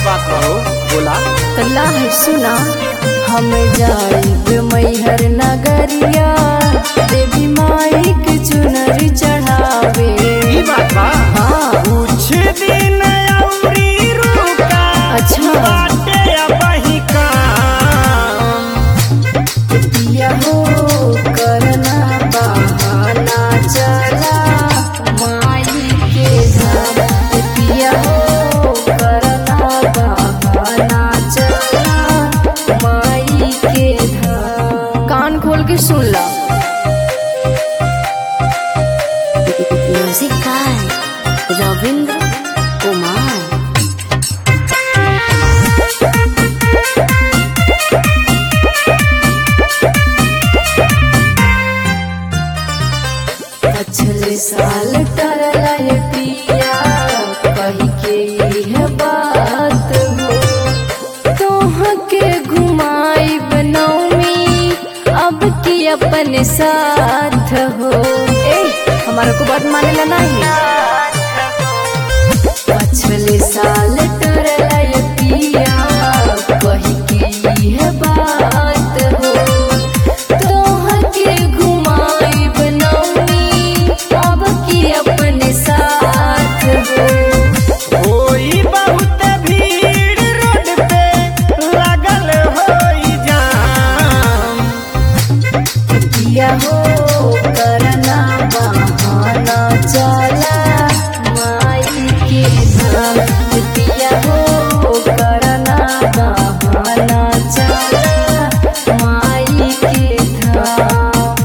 बात कहो बोला कल्ला है सुना हम जाइब मैहर नगरिया देवी माई के चुनरी चढ़ावे ई बात बा हाँ कुछ दिन औरी रुका अच्छा। बाटे अबही काम पिया हो करना बहाना चला माई के धाम पिया हो करना बहाना चला माई के धाम कान खोल के सुन ला म्यूजिक गाय रविंद्र कुमार पिछले साल टरला ये पिया कही के यह बात हो तोह के घुमाई बनौमी अब की अपने साथ हो ए हमारा को बात मानेला नहीं पिछले साल टरला ये पिया कही के यह बात हो तोह के घुमाई बनौनी अब की अपने साथ हो होई बहुत भीड़ रोड पे लगल होई जाम पिया हो करना बहाना चला माई के धाम पिया हो करना बहाना चला माई के धाम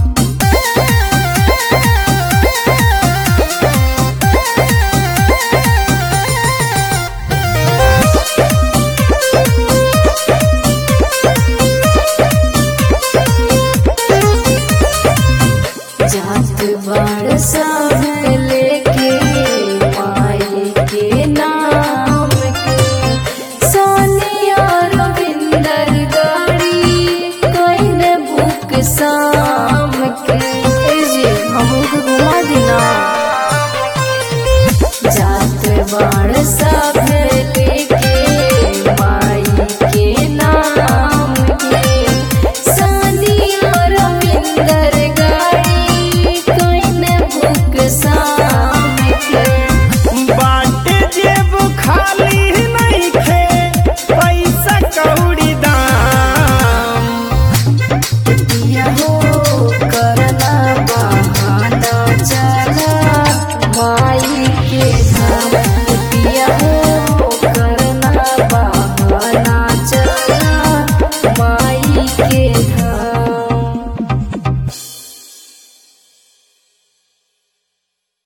जात बड़ सब लेके माई के नाम के सोनिया रविंदर गाड़ी कईने बुक शाम के ए जी हमू के घुमा देना जात बड़ सब